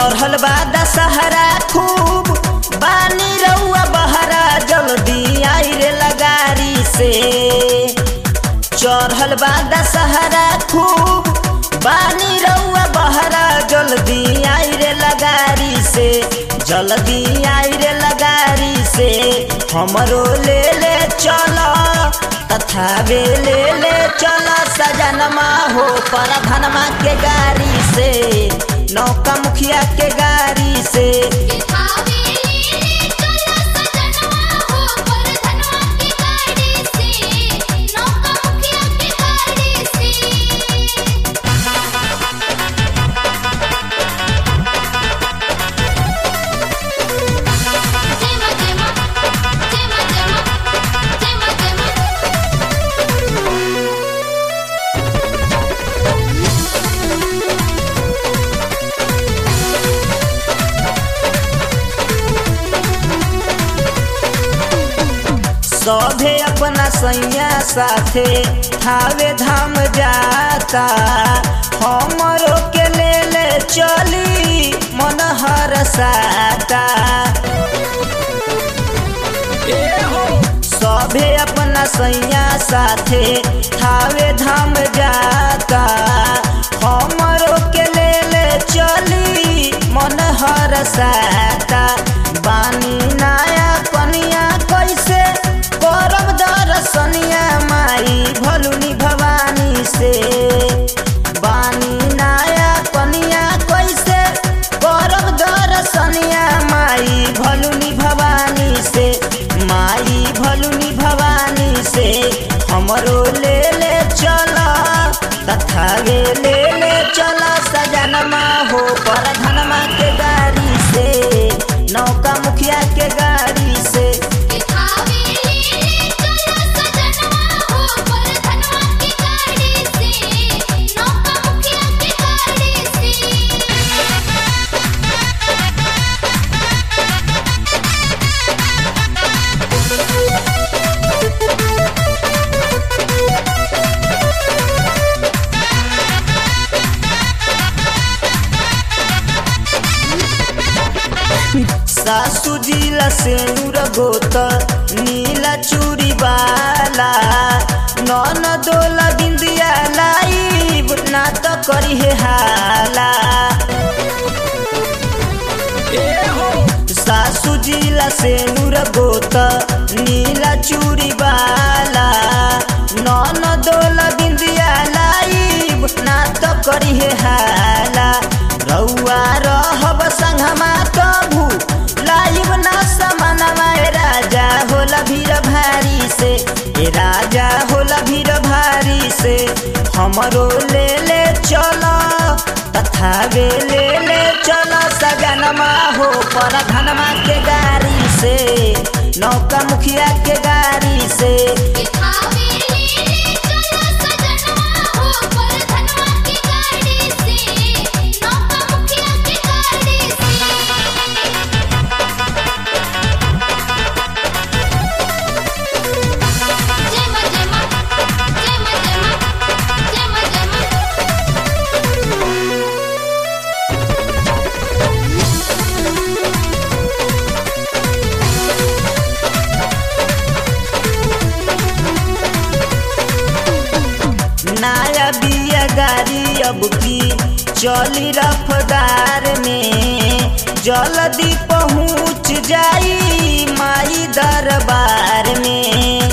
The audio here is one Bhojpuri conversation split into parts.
चढ़ल बा दशहरा खूब बानी रउआ बहरा जल्दी आई रे लगारी से चढ़ल बा दशहरा खूब बानी रउआ बहरा जल्दी आई रे लगारी से जल्दी आई रे लगारी से हमरो ले ले चल तथा वे ले ले चल सजनमा हो पर धनमा के गाड़ी से नौका मुखिया के गाड़ी से सभे अपना सैया साथे थावे धाम जाता हमरो के ले ले चली मन हर साता सभे अपना सैया साथे थावे धाम जाता हमरो के ले ले चली मन हर साता बानी नया कनिया कैसे करब दर्शनिया माई भलुनी भवानी से बानी नया कनिया कैसे करब दर्शनिया माई भलुनी भवानी से माई भलुनी भवानी से हमरो ले ले चल तथा वे ले ले चल सजनमा हो पर धनमा के गाड़ी से नौका मुखिया के गाड़ी से सासू जिला से नूर गोत नीला चूड़ी वाला नन दोला बिंदिया लाई ना तो करी है हाला सासू जिला से नूर गोत नीला चूड़ी वाला नन दोला बिंदिया लाई ना तो करी है हाला रउआ रहब संगमा कभू लाइब ना समानमा ए राजा होला भीड़ भारी से ए राजा होला भीड़ भारी से हमरो ले ले चल तथा वे ले ले चल सगनमा हो पर धनमा के गाड़ी से नौका मुखिया के गाड़ी से नया बिया गाड़ी अब की चली रफ्तार में जल्दी पहुँच जाई माई दरबार में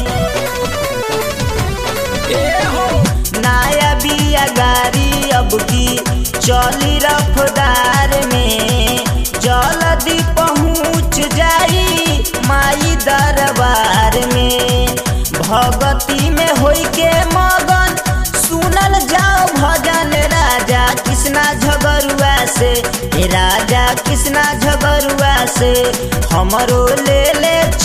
नया बिया गाड़ी अब की चली रफ्तार में जल्दी पहुँच जाई माई दरबार में भगती में होई के मगन सुनल जाओ भजन राजा कृष्णा झगरुआ से हे राजा कृष्णा झगरुआ से हमरो ले ले